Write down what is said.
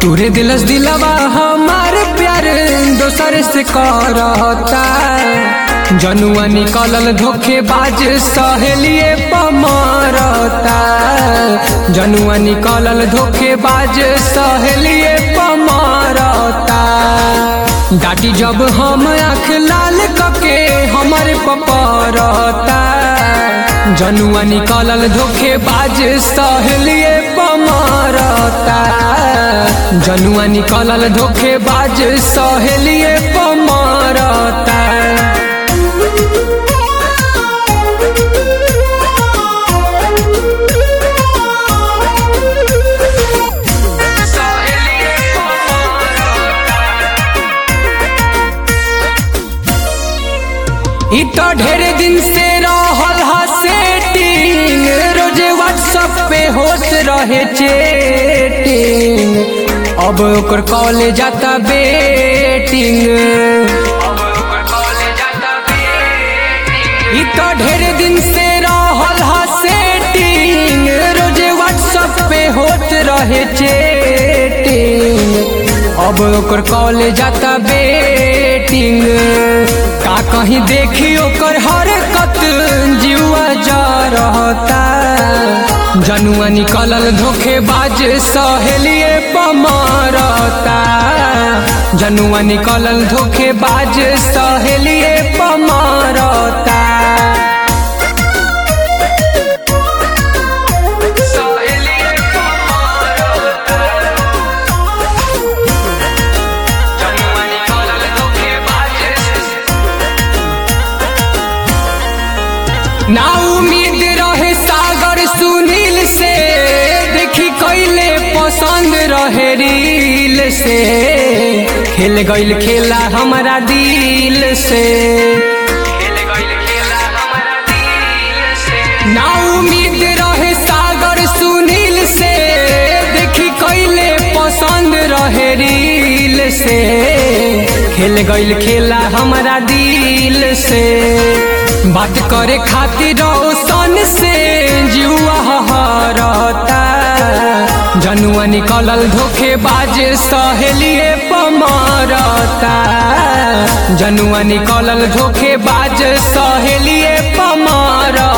तूरे दिलस दिलवा हमार प्यार दोसर से करता जनुआ निकलल धोखेबाज सहेलिए पमरता जनुआ निकलल धोखेबाज सहेलिए पमरता डाटी जब हम आँख लाल कके हमारे पपरता जनुआ निकलल धोखेबाज सहेलिए पमरता जनुआ निकलल धोखेबाज सहेलिए पमरता इ तो ढेर दिन से रहल हा सेटिंग रोजे व्हाट्सएप पे होत रहे चेटिंग अब ओकर कॉलेज जाता बेटिंग इ तो ढेर दिन से रहल हा सेटिंग रोजे व्हाट्सएप पे होत रहे चेटिंग अब ओकर कॉलेज जाता बेटिंग का कहीं देखी ओकर हरकत जीवा जा रहता जनुआ निकलल धोखेबाज सहेलिए पमरता जनुआ निकलल धोखेबाज सहेलिए पमरता ना उम्मीद रहे सागर सुनील से देखी कैले पसंद रहे रील से खेल गईल खेला हमारा दिल से ना उम्मीद रहे सागर सुनील से देखी कैले पसंद रहे रील से खेल गईल खेला हमारा दिल से बात करे खातिर सन से जुआ हरता जनुआ निकलल धोखेबाज सहेलिए पमरता जनुआ निकलल धोखेबाज सहेलिए पमरता